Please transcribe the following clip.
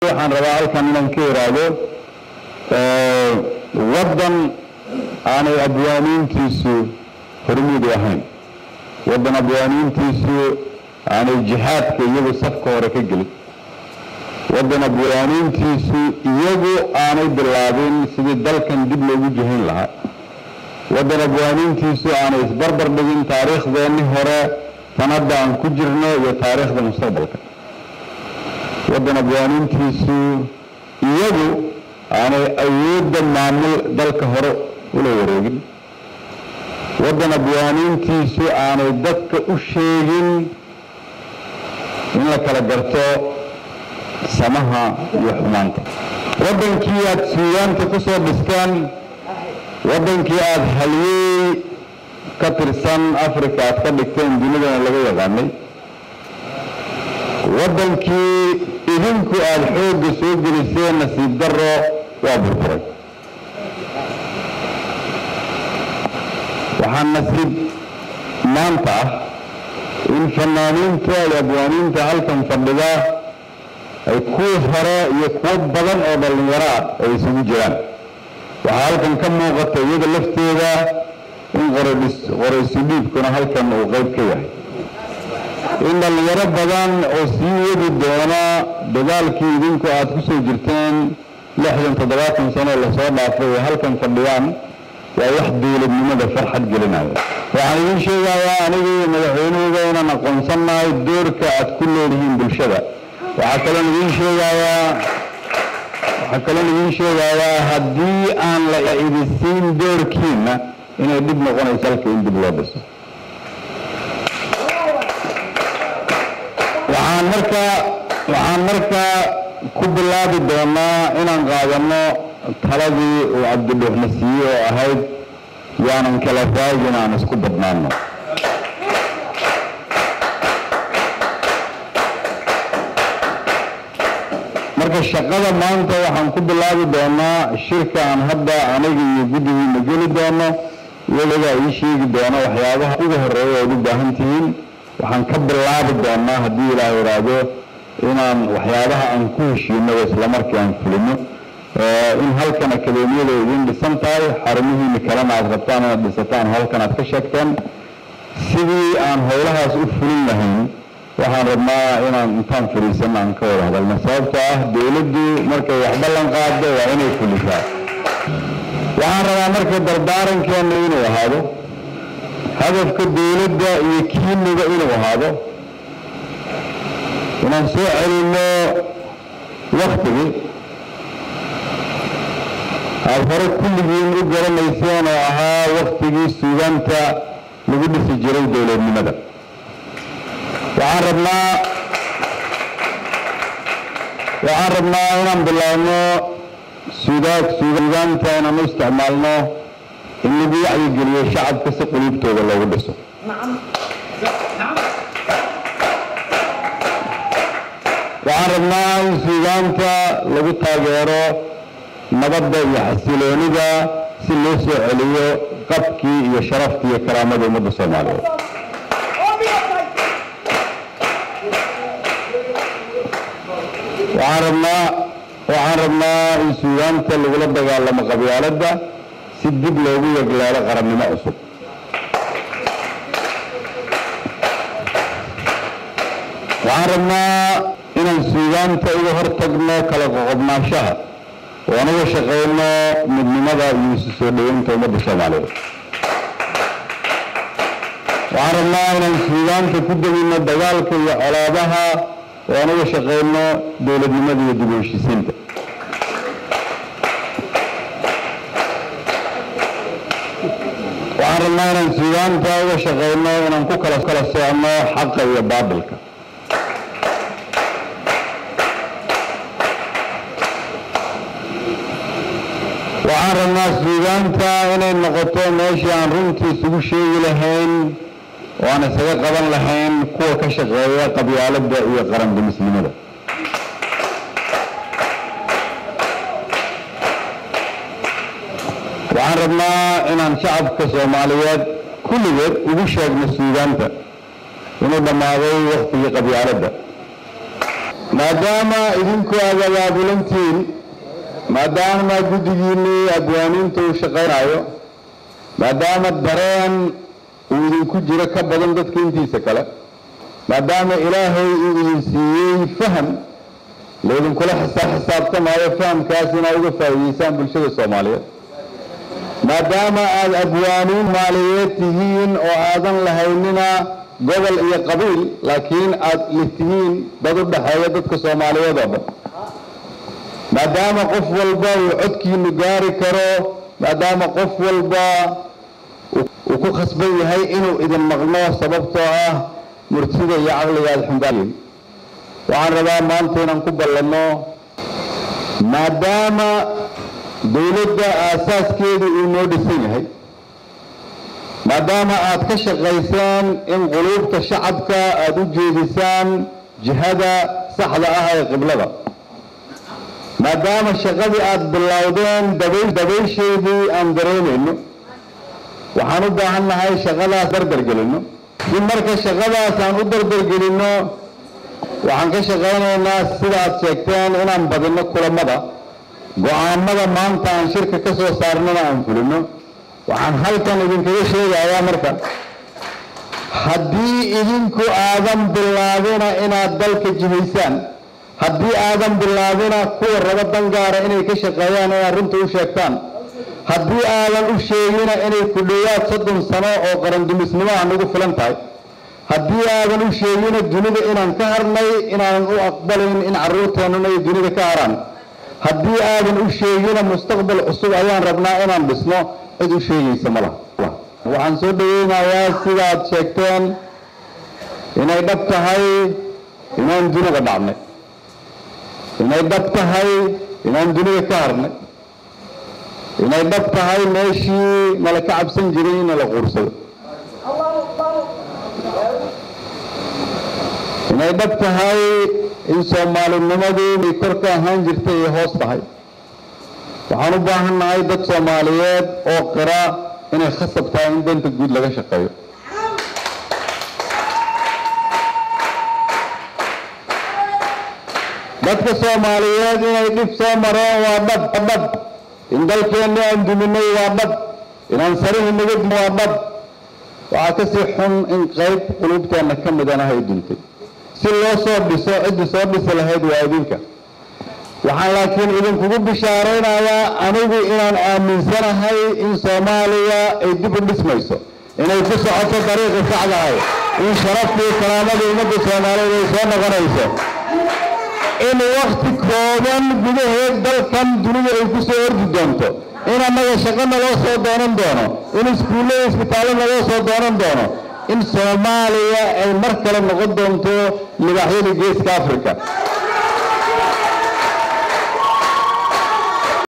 waxaan rabaa halkan inaan ka iraahdo waddan aanay abwaaniintiisu hormuud u ahayn waddan abwaaniintiisu aanay jihaadka iyagu safka hore ka gelin waddan abwaaniintiisu iyagu aanay bilaabin sidii dalkan dib loogu jihayn lahaa waddan abwaaniintiisu aanay isbarbar dhigin taariikhdeenni hore sanadda aan ku jirno iyo taariikhda mustaqbalka waddan abwaaniintiisu iyagu aanay awoodda maamul dalka hore ula wareegin waddan abwaaniintiisu aanay dadka u sheegin in la kala garto samaha iyo xumaanta waddankii aada suugaanta ku soo dhisteen waddankii aada haliyey ka tirsan africa aad ka dhigteen dunidana laga yaqaanay waddankii idinku aada xoogga soo geliseen nasiib daro waa burburay waxaa nasiib maanta ah in fanaaniinta iyo abwaaniinta halkan fadhida ay kuwii hore iyo kuwo badan oo dhallinyaro ah ay isugu jiraan waxaa halkan ka muuqata iyada lafteeda in qoraysu dhiibkuna halkan uu qayb ka yahay in dhallinyaro badan oo sii wadi doona dagaalkii idinku aada ku soo jirteen lixdan toddobaatan sano lasoo dhaafay ay halkan fadhiyaan waa wax dowladnimada farxad gelinaya waxaan idiin sheegayaa aniga iyo madaxweynuhuga inaan aqoonsannahay doorka aad ku leedihiin bulshada waxaa kaloon idiin sheegayaa waxaa kaloon idiin sheegayaa haddii aan la idisiin doorkiina inay dhib noqonayso halka in dib loo dhiso waxaan markaa waxaan markaa ku bilaabi doonaa inaan qaadano taladii uu cabdidhuuxna siiyey oo ahayd yaanan kala raagin aan isku badnaano marka shaqada maanta waxaan ku bilaabi doonaa shirka aan hadda aniga iyo guddigiina geli doono iyadagaa ii sheegi doona waxyaabaha ugu horeeya ood u baahan tihiin waxaan ka bilaabi doonaa haddii ilaah idhaahdo inaan waxyaabaha aan ku heshiino islamarkii aan fulino in halkan akadeemiyada idin dhisan tahay xarumihiina kalena aad rabtaan inaad dhisataan halkan aad ka sheegteen sidii aan howlahaas u fulin lahayn waxaan rabnaa inaan intaan fadhiisano aan ka wada hadalno sababtoo ah dowladdu markay wax ballan qaado waa inay fulisaa waxaan rabaa marka dardaarankeena inuu ahaado hadafka dowladda iyo kiiniga inuu ahaado inaan soo celinno waktigii aada hore kulligiin u garanayseen oo ahaa waktigii suugaanta lagu dhisi jiray dowladnimada waxaan rabnaa waxaan rabnaa inaan bilaabno suugaag suugaanta inaan u isticmaalno in lagu wacyigeliyo shacabka si quluubtooda loogu dhiso waxaan rabnaa in suugaanta lagu taageero nabadda iyo xasiloonida si loo soo celiyo qabkii iyo sharaftii iyo karaamada ummadda soomaaliyeed waxaan rabnaa waxaan rabnaa in suugaanta lagula dagaalamo qabyaaladda si dib loogu yegleelo qarannimo cusub waxaan rabnaa inaan suugaanta uga hortagno kala qoqobnaanshaha oo aan uga shaqayno midnimada iyo isu soo dhaweynta ummadda soomaaliyeed waxaan rabnaa inaan suugaanta ku degino dagaalka iyo colaabaha oo aan uga shaqayno dowladnimada iyo dib u heshiisiinta waxaan rabnaa inaan suugaanta uga shaqayno inaan ku kala kala soocno xaqa iyo baabilka waxaan rabnaa suugaanta inay noqoto meeshii aan runtii isugu sheegi lahayn oo aan isaga qaban lahayn kuwa ka shaqeeya qabyaaladda iyo qarandimisnimada waxaan rabnaa inaan shacabka soomaaliyeed kulligeed ugu sheegno suugaanta inuu dhammaaday waktigii qabyaaladda maadaama idinku aad abaabulantiin maadaama guddigiinnii abwaaniinta uu shaqaynayo maadaama dareen uu idinku jiro ka badan dadka intiisa kale maadaama ilaahay uu idin siiyey faham laydinkula xisaabtamaayo fahamkaas inaad uga faa'iideysaan bulshada soomaaliyeed maadaama aada abwaaniin maaliyeed tihiin oo aadan lahaynina gobol iyo qabiil laakiin aada litihiin dad u dhexeeya dadka soomaaliyeed oo dhan maadaama qof walba uu codkiinu gaari karo maadaama qof walba uu ku khasban yahay inuu idin maqno sababtoo ah murtida iyo caqliga aada xumbaaliin waxaan rabaa maanta inaan ku ballanno maadaama dowladda aasaaskeedu uu noo dhisan yahay maadaama aad ka shaqaysaan in quluubta shacabka aada u jeedisaan jihada saxda ah ee qiblada maadaama shaqadii aada bilowdeen dabaysheedii aan dareemayno waxaan u baahan nahay shaqadaas dardargelinno si marka shaqadaas aan u dardargelinno waxaan ka shaqaynaynaa sida aad sheegteen inaan badinno kulamada go-aanada maanta aan shirka ka soo saarnana aan fulino waxaan halkan idinkaga sheegayaa marka haddii idinku aadan bilaabina inaad dalka jihaysaan haddii aadan bilaabina kuwa raba dangaara inay ka shaqeeyaan inaad runta u sheegtaan haddii aadan u sheegina inay ku dhowaad soddon sano oo qarandumisnimo ah nagu filan tahay haddii aadan u sheegina dunida inaan ka harnay inaanan u aqbalayn in carruurteennuna ay dunida ka haraan haddii aadan u sheegina mustaqbal cusub ayaan rabnaa inaan dhisno cid u sheegaysa ma laha waxaan soo dhaweynayaa sidaad sheegteen inay dhab tahay inaan dunida dhacnay inay dhab tahay inaan dunida ka harnay inay dhab tahay meeshii nala ka cabsan jiray in nala quursado inay dhab tahay in soomaalinimadu ay kor ka ahaan jirtay ay hoos tahay waxaan u baahan nahay dad soomaaliyeed oo qira inay khasab tahay in danta guud laga shaqeeyo dadka soomaaliyeed inay dhib soo mareen waa dhab dhab in dalkeenni aan duminay waa dhab inaan sarihii naga dumin waa dhab waxaa kasii xun in qayb qulubteenna ka midana hay duntay si loo soo dhiso ciddii soo dhisi lahayd waa idinka waxaan laakiin idinkugu bishaaraynayaa anigu inaan aaminsanahay in soomaaliya ay dib u dhismayso inay ku socoto dariiqi saxdahay in sharaftii karaamada ummadda soomaaliyeed ay soo noqonayso in wakti kooban gudaheed dalkan dunida ay ku soo ordi doonto in annaga shaqo naloo soo doonan doono in iskuullada isbitaallo naloo soo doonan doono in soomaaliya ay mar kale noqon doonto libaaxyada geeska africa